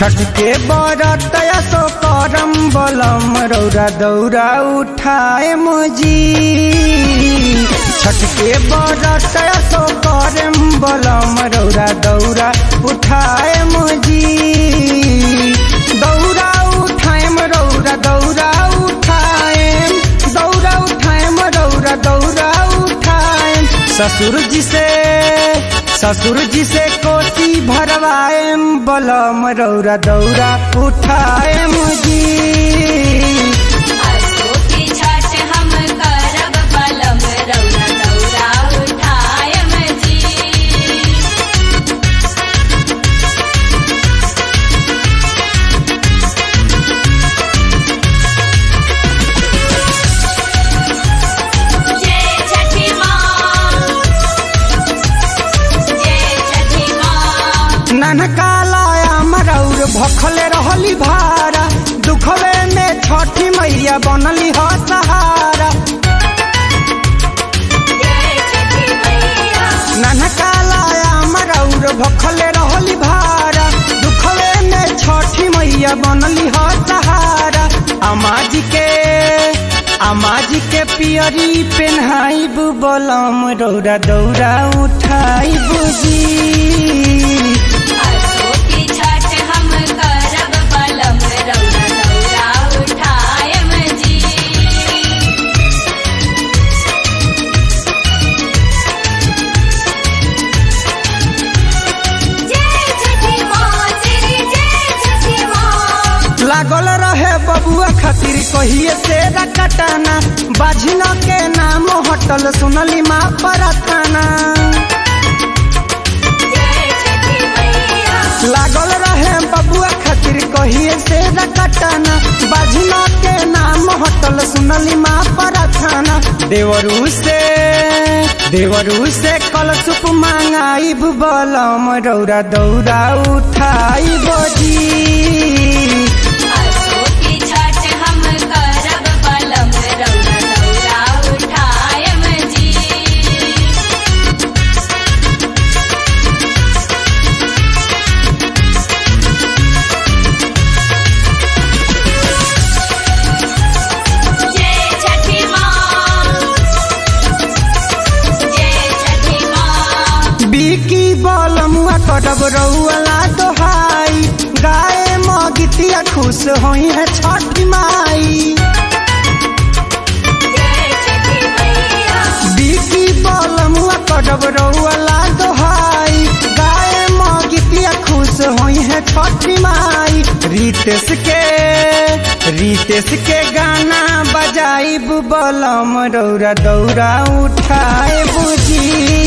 छठ के बरत सो करम बलम रौरा दौरा उठाए मुजी छठ के बरत सो करम बलम रौरा दौरा उठाए मुजी दौरा उठाएम रौरा दौरा उठाएम दौरा उठाएम रौरा दौरा उठाएम ससुर जी से ससुर जी से कोसी भरवाएम बलम रौरा दौरा उठाएम जी असो की छठ हम करब बलम रौरा दौरा उठायम जी जय छठी माँ जय छठी माँ ननकालाया मरौर भखले रहली भारा दुखवे में छठी मैया बनली ह सहारा जय छठी मैया ननकालाया मरौर भखले रहली भारा दुखवे में छठी मैया बनली ह सहारा अमाज के अमाज के पियरी पेन्हाई बलम रौरा दौरा उठाई बुजी असो की छठ हम करब बलम रौरा दौरा उठायम जी जय छठी माँ तेरी जय छठी माँ लागल रहे बबुआ खातिर कहिए से कटाना बाझिन के नाम होटल सुनली माँ परताना जय छठी मैया लागल रहे बबुआ खातिर कहिए से कटाना बाझिन के नाम होटल सुनली माँ परताना देवरू से देवरू से कल सुप मांगाई बलम रौरा दौरा उठाई बजी असो की छठ हम करब बलम रौरा दौरा उठायम जी जय छठी माँ जय छठी माँ बिकी बलमुआ कटब रउला दोहाई गाय मगितिया खुश होई है छठी माई जय छठी मैया बिकी बलमुआ कटब रउला दोहाई गाय मगितिया खुश होई है छठी माई रितेश के रितेश के गाना बजाई बलम रौरा दौरा उठाए बुझी